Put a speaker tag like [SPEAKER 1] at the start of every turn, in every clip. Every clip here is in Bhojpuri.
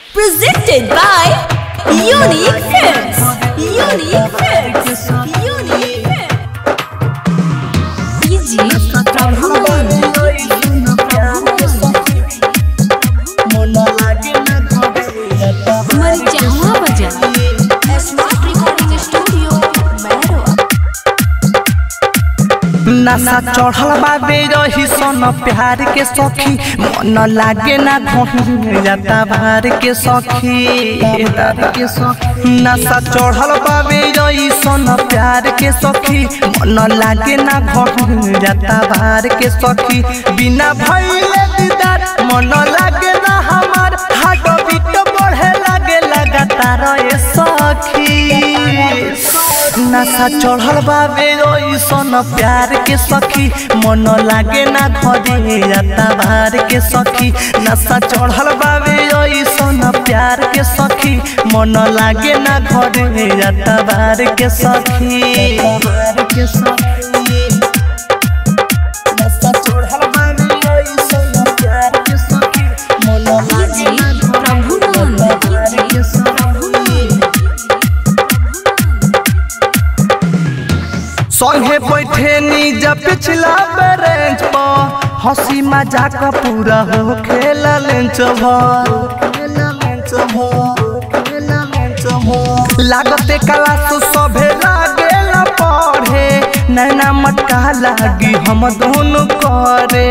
[SPEAKER 1] Presented by Unique Films. Unique Films. Unique Films. DJ Prabhuman. Marjahwa Baja. Smart Recording Studio, Mehro.
[SPEAKER 2] नशा चढ़ल बाबे रही सन प्यार के सखी मन लागे ना घोही जाता भार के सखी के सखी नशा चढ़ल बाबे रही सन प्यार के सखी मन लागे ना घोही जाता भार के सखी बिना भइले दीदार मन लागे ना हमार हार्ट बीट बढ़े लागे लगातार ए सखी नशा चढ़ल बाबे सन प्यार के सखी मन लागे ना घरे जाता भार के सखी नशा चढ़ल बाबे सन प्यार के सखी मन लागे ना घरे जाता भार के सखी के सखी नशा चढ़ल बाबे सन प्यार के सखी मन लागे
[SPEAKER 1] DJ
[SPEAKER 2] ना
[SPEAKER 1] Prabhuman.
[SPEAKER 2] भार के सखी संगे बैठे नीज पिछला बेंच पर हंसी मजाक पूरा हो खेल लेंच लागते कला तो सभे लागेला पढ़े नैना मटका लागी हम दोनों करे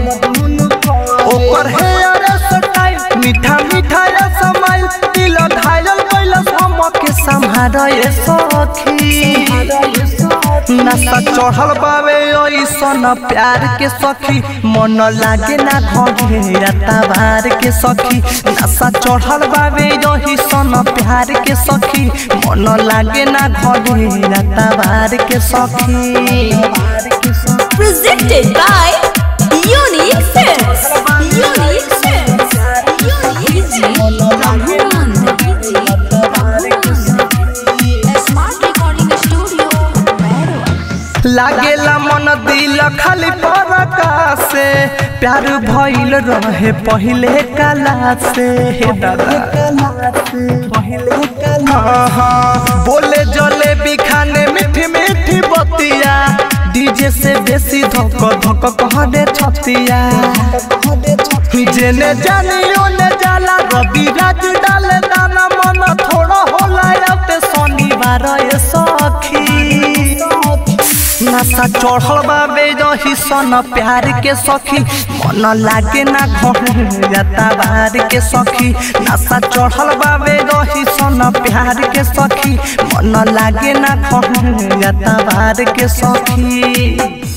[SPEAKER 2] ओकर हेयर स्टाइल मीठा मीठा समाइल दिल घायल कैलस हम के संभारे सखी नशा चढ़ल बावे ऐसन प्यार के सखी मन लागे ना घरे जाता भार के सखी नशा चढ़ल बावे ऐसन प्यार के सखी मन लागे ना घरे जाता भार के सखी
[SPEAKER 1] Presented by Unique Films. Unique Films. Unique DJ Prabhuman. DJ Prabhuman. Smart Recording Studio, Mehro.
[SPEAKER 2] लागेला मन दिल खाली परका से प्यार भइल रहे पहिले काला से हे दादा पहिले काला हाँ बोले जले बिखाने मीठी मीठी बतिया डीजे से बेसी धक धक कह दे छतिया जेने जानी ओने जाला रवि राज डाले दाना मन थोड़ा होला आते शनिवार ए सखी नशा चढ़ल बाबे रही सन प्यार के सखी मन लागे ना घर जाता बाहर के सखी नशा चढ़ल बाबे रही सन प्यार के सखी मन लागे ना घर जाता बाहर के सखी